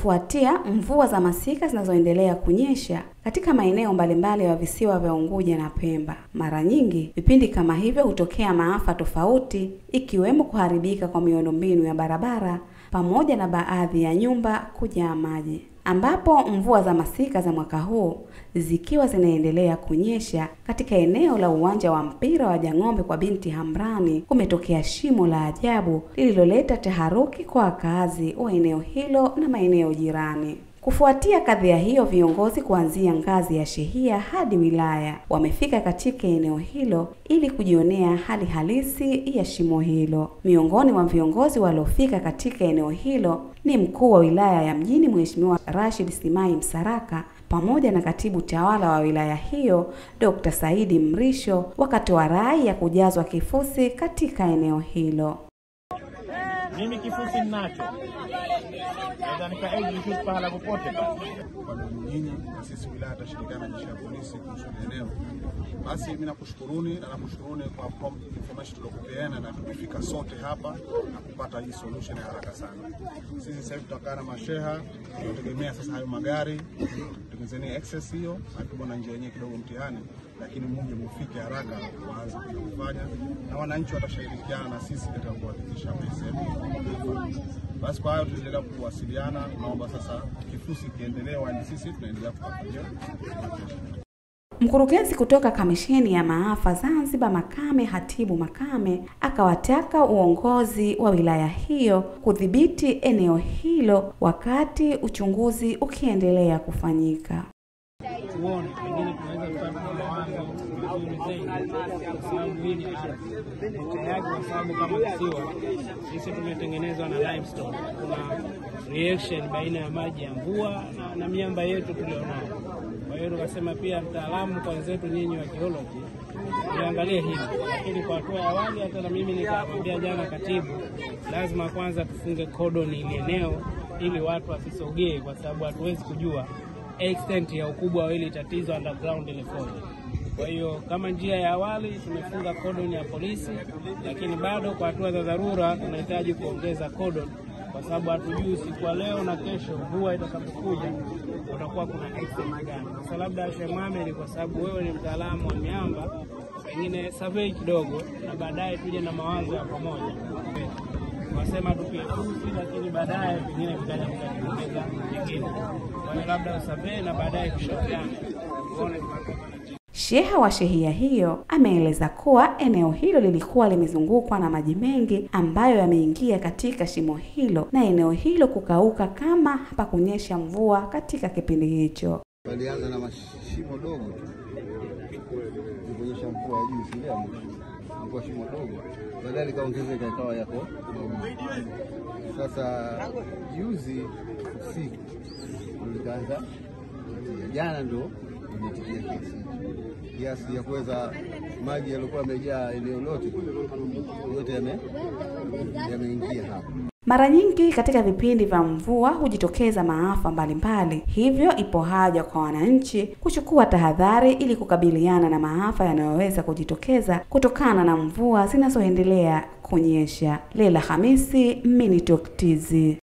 kufuatia mvua za masika zinazoendelea kunyesha katika maeneo mbalimbali ya visiwa vya Unguja na Pemba. Mara nyingi vipindi kama hivyo hutokea maafa tofauti, ikiwemo kuharibika kwa miundombinu ya barabara pamoja na baadhi ya nyumba kujaa maji, ambapo mvua za masika za mwaka huu zikiwa zinaendelea kunyesha katika eneo la uwanja wa mpira wa Jang'ombe kwa binti Hamrani, kumetokea shimo la ajabu lililoleta taharuki kwa wakazi wa eneo hilo na maeneo jirani. Kufuatia kadhia hiyo, viongozi kuanzia ngazi ya shehia hadi wilaya wamefika katika eneo hilo ili kujionea hali halisi ya shimo hilo. Miongoni mwa viongozi waliofika katika eneo hilo ni mkuu wa wilaya ya Mjini Mheshimiwa Rashid Simai Msaraka pamoja na katibu tawala wa wilaya hiyo Dr. Saidi Mrisho, wakatoa rai ya kujazwa kifusi katika eneo hilo. Mimi kifusi ninacho, naweza nikaexecute pahala popote pale. Kwa nyinyi na sisi wilaya tutashirikiana na jeshi la polisi kuhusu eneo. Basi mimi nakushukuruni na nakushukuruni kwa prompt information tuliokupeana, na tumefika sote hapa na kupata hii solution ya haraka sana. Sisi sasa hivi tutakaa na masheha, tunategemea sasa hayo magari tutengenezeni access hiyo, akibona njia yenyewe kidogo mtihani, lakini muje mufike haraka waanze kufanya, na wananchi watashirikiana na sisi katika kuhakikisha sehemu basi kwa hayo tunaendelea kuwasiliana. Naomba sasa kifusi kiendelee, wani sisi tunaendelea kufuatilia. Mkurugenzi kutoka Kamisheni ya Maafa Zanzibar Makame Hatibu Makame akawataka uongozi wa wilaya hiyo kudhibiti eneo hilo wakati uchunguzi ukiendelea kufanyika. Tuone pengine tunaweza kupata mawazo vizuri zaidi, kwa sababu hili uteaji, kwa sababu kama kisiwa sisi tumetengenezwa na limestone, kuna reaction baina ya maji ya mvua na, na miamba yetu tulionayo. Kwa hiyo tukasema pia mtaalamu kwa wenzetu nyinyi wa geology tuangalie hili, lakini kwa hatua ya awali, hata na mimi nikamwambia jana katibu, lazima kwanza tufunge cordon ili eneo ili watu wasisogee, kwa sababu hatuwezi kujua extent ya ukubwa wa hili tatizo underground ilikoje. Kwa hiyo kama njia ya awali tumefunga cordon ya polisi, lakini bado kwa hatua za dharura tunahitaji kuongeza cordon kwa sababu hatujui siku ya leo na kesho mvua itakapokuja utakuwa kuna extent gani. Sasa labda Sheikh Mohamed, kwa sababu wewe ni mtaalamu wa miamba, pengine survey kidogo, na baadaye tuje na mawazo ya pamoja wasema tupie fusi, lakini baadaye pengine vikaja vikajiongeza vingine. Kwa hiyo labda usurvey na baadaye tushauriane tuone Sheha wa shehia hiyo ameeleza kuwa eneo hilo lilikuwa limezungukwa na maji mengi ambayo yameingia katika shimo hilo na eneo hilo kukauka kama hapakunyesha mvua katika kipindi hicho. Walianza na mashimo dogo tu kuonyesha mvua ya juu, si ndio? Ilikuwa shimo dogo, baadaye likaongezeka ikawa yako. Sasa juzi usiku likaanza jana, ndo imetikia kiasi kiasi ya kuweza maji yaliokuwa yamejaa eneo lote yote yameingia hapa. Mara nyingi katika vipindi vya mvua hujitokeza maafa mbalimbali, hivyo ipo haja kwa wananchi kuchukua tahadhari ili kukabiliana na maafa yanayoweza kujitokeza kutokana na mvua zinazoendelea kunyesha. Leila Hamisi, Minitalk TZ.